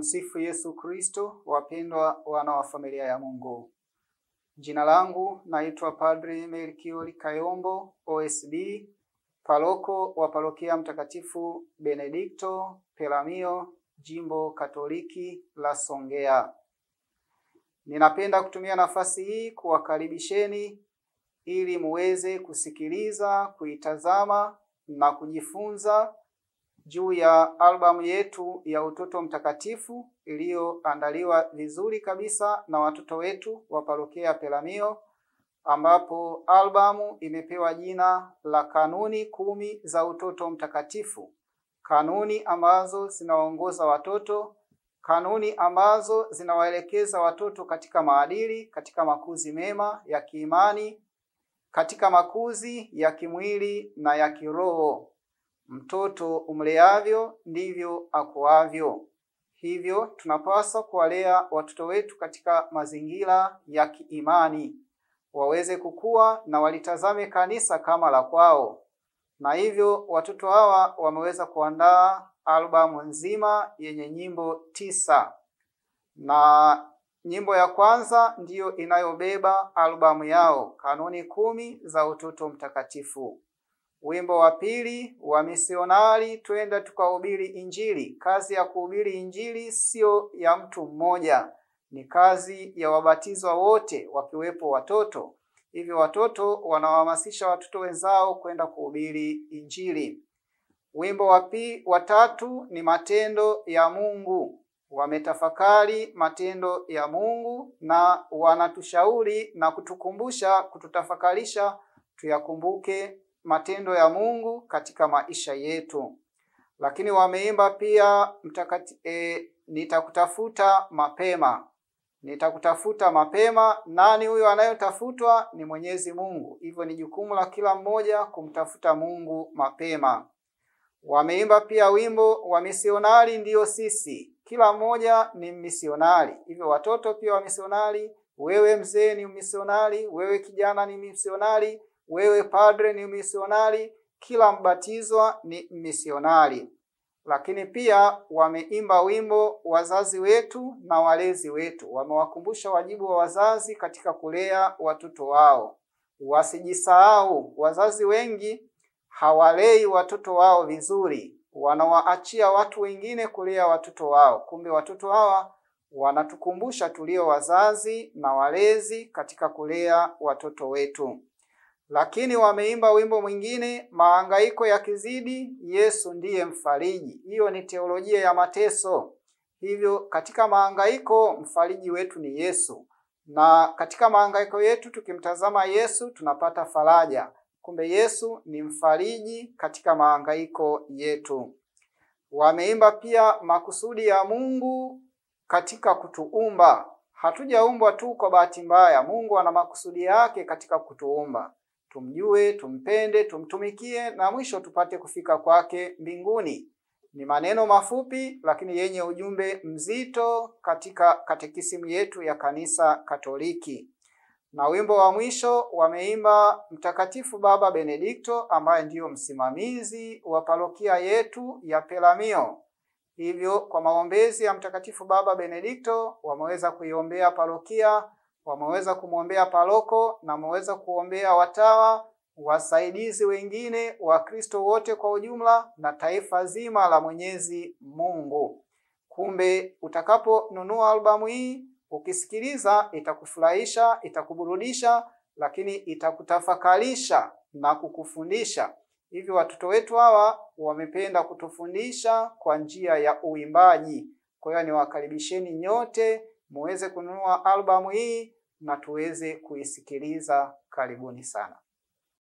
Tumsifu Yesu Kristo. Wapendwa wana wa familia ya Mungu, jina langu naitwa Padri Melkioli Kayombo OSB, paroko wa parokia Mtakatifu Benedikto Pelamio, jimbo Katoliki la Songea. Ninapenda kutumia nafasi hii kuwakaribisheni ili muweze kusikiliza, kuitazama na kujifunza juu ya albamu yetu ya Utoto Mtakatifu iliyoandaliwa vizuri kabisa na watoto wetu wa parokia Pelamio, ambapo albamu imepewa jina la Kanuni Kumi za Utoto Mtakatifu, kanuni ambazo zinawaongoza watoto, kanuni ambazo zinawaelekeza watoto katika maadili, katika makuzi mema ya kiimani, katika makuzi ya kimwili na ya kiroho. Mtoto umleavyo ndivyo akuavyo. Hivyo tunapaswa kuwalea watoto wetu katika mazingira ya kiimani, waweze kukua na walitazame kanisa kama la kwao. Na hivyo watoto hawa wameweza kuandaa albamu nzima yenye nyimbo tisa, na nyimbo ya kwanza ndiyo inayobeba albamu yao, kanuni kumi za utoto mtakatifu. Wimbo wa pili wa misionari, twenda tukahubiri Injili. Kazi ya kuhubiri Injili siyo ya mtu mmoja, ni kazi ya wabatizwa wote, wakiwepo watoto. Hivyo watoto wanawahamasisha watoto wenzao kwenda kuhubiri Injili. Wimbo wa pili, wa tatu ni matendo ya Mungu. Wametafakari matendo ya Mungu na wanatushauri na kutukumbusha, kututafakarisha tuyakumbuke matendo ya Mungu katika maisha yetu. Lakini wameimba pia mtakati, e, nitakutafuta mapema, nitakutafuta mapema. Nani huyo anayotafutwa? Ni Mwenyezi Mungu. Hivyo ni jukumu la kila mmoja kumtafuta Mungu mapema. Wameimba pia wimbo wa misionari ndiyo sisi, kila mmoja ni misionari. Hivyo watoto pia wa misionari, wewe mzee ni misionari, wewe kijana ni misionari wewe padre ni misionari, kila mbatizwa ni misionari. Lakini pia wameimba wimbo wazazi wetu na walezi wetu, wamewakumbusha wajibu wa wazazi katika kulea watoto wao. Wasijisahau, wazazi wengi hawalei watoto wao vizuri, wanawaachia watu wengine kulea watoto wao. Kumbe watoto hawa wanatukumbusha tulio wazazi na walezi katika kulea watoto wetu. Lakini wameimba wimbo mwingine, mahangaiko yakizidi, Yesu ndiye mfariji. Hiyo ni teolojia ya mateso. Hivyo katika mahangaiko mfariji wetu ni Yesu, na katika mahangaiko yetu tukimtazama Yesu tunapata faraja. Kumbe Yesu ni mfariji katika mahangaiko yetu. Wameimba pia makusudi ya Mungu katika kutuumba. Hatujaumbwa tu kwa bahati mbaya. Mungu ana makusudi yake katika kutuumba tumjue, tumpende, tumtumikie na mwisho tupate kufika kwake mbinguni. Ni maneno mafupi lakini yenye ujumbe mzito katika katekisimu yetu ya Kanisa Katoliki. Na wimbo wa mwisho wameimba Mtakatifu Baba Benedikto ambaye ndiyo msimamizi wa parokia yetu ya Pelamio. Hivyo kwa maombezi ya Mtakatifu Baba Benedikto wameweza kuiombea parokia wameweza kumwombea paroko na wameweza kuombea watawa, wasaidizi wengine, Wakristo wote kwa ujumla na taifa zima la Mwenyezi Mungu. Kumbe utakaponunua albamu hii ukisikiliza, itakufurahisha, itakuburudisha, lakini itakutafakarisha na kukufundisha. Hivyo watoto wetu hawa wamependa kutufundisha kwa njia ya uimbaji. Kwa hiyo niwakaribisheni nyote muweze kununua albamu hii na tuweze kuisikiliza. Karibuni sana.